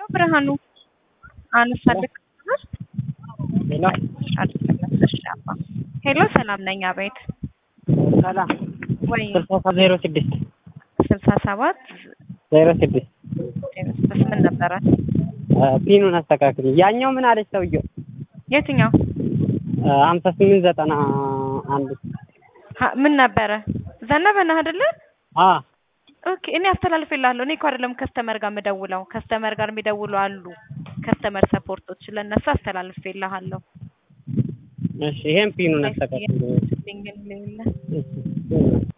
ነው ብርሃኑ አነሳልክ ሄሎ ሄሎ ሰላም ነኝ። አቤት ሰላም ወይ ስልሳ ዜሮ ስድስት ስልሳ ሰባት ዜሮ ስድስት ስድስት ምን ነበረ? ፒኑን አስተካክል። ያኛው ምን አለች ሰውየው? የትኛው ሀምሳ ስምንት ዘጠና አንድ ሀ- ምን ነበረ? ዘነበ ነህ አይደለ? አ ኦኬ እኔ አስተላልፌልሃለሁ። እኔ እኮ አይደለም ከስተመር ጋር የምደውለው ከስተመር ጋር የሚደውሉ አሉ ከስተመር ሰፖርቶች ለእነሱ አስተላልፌልሃለሁ። እሺ ይሄን ፒኑን አስተካክል። ልኝ